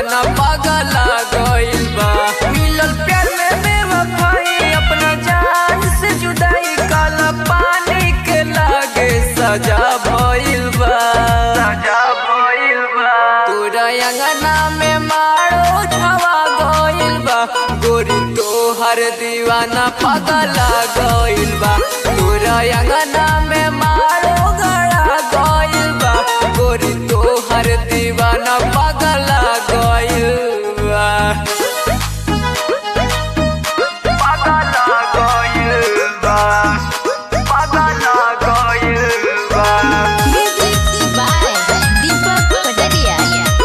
दीवाना पागला गइल बा मिलल प्यार में बेवफाई अपना जान से जुदाई काला पानी के लागे सजा भइल बा सजा भइल बा तोरा अंगना में मारो छवा गइल बा गोरी तोहर दीवाना पागला गइल बा तोरा अंगना में मारो गड़ा गइल बा गोरी तोहर दीवाना पागला गइल बा पागला गइल बा पागला गइल बा Music by Deepak Pataria.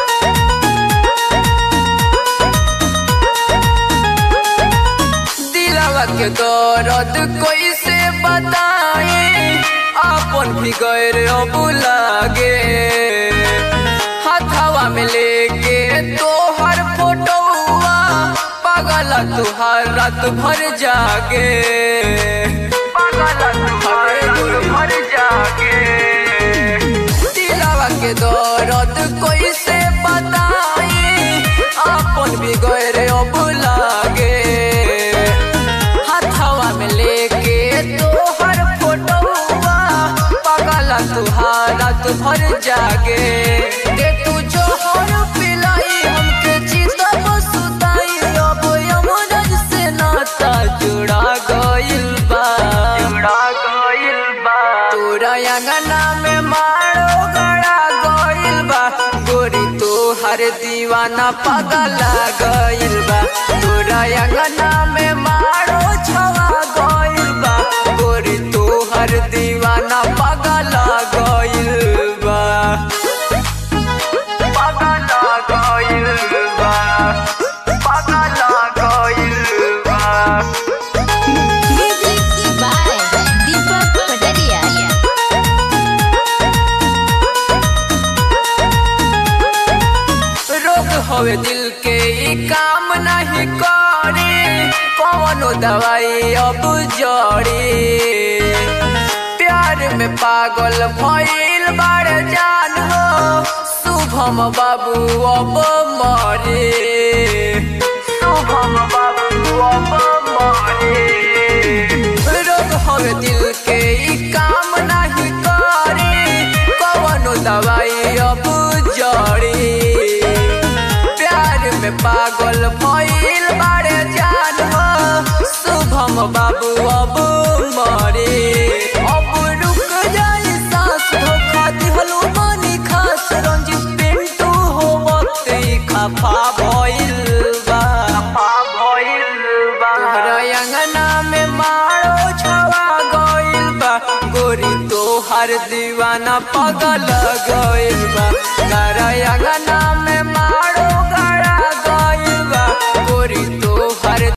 दिलवा के दर्द कैसे बताए अपन भी गैर अब लागे हथवा में लेके तोहर फोटोआ पागल तुहार रात भर जागे पागल तुहार रात भर जागे दिलवा के दर्द कैसे बताई अपन भी गैर अब लागे हथवा में लेके तोहर फोटोआ पागल तुहारा तू भर जागे के तू जोहर पिलाई हमके चितब सुताई अब यमराज से नाता जुड़ा गइल बा जुड़ा गइल बा तोरा अंगना में मारो गड़ा गइल बा गोरी तोहर दीवाना पागला गइल बा तोरा अंगना में मारो छवा गइल बा गोरी तोहर दीवाना पागला गइल बा पागला गइल बा पागला गइल बा Music by Deepak Pataria. रोग होवे दिल के ई काम नहीं करे कौनो दवाई अब जड़ी प्यार में पागल भइल बाड़ जान हो शुभम बाबू अब मरे शुभम बाबू अब मरे रोग होवे दिल के ई काम नहीं करे कौनो दवाई अब जड़ी प्यार में पागल भइल बाड़े जान हो शुभम बाबू अब मरे अब रुक जाई सांस धोखा दिहलो मानी खास रंजित पिंटू हो वक्त ई खफा भइल बा खफा भइल बा तोहरा अंगना में मारो छवा गइल बा गोरी तोहर दीवाना पागल गइल बा तारा अंगना में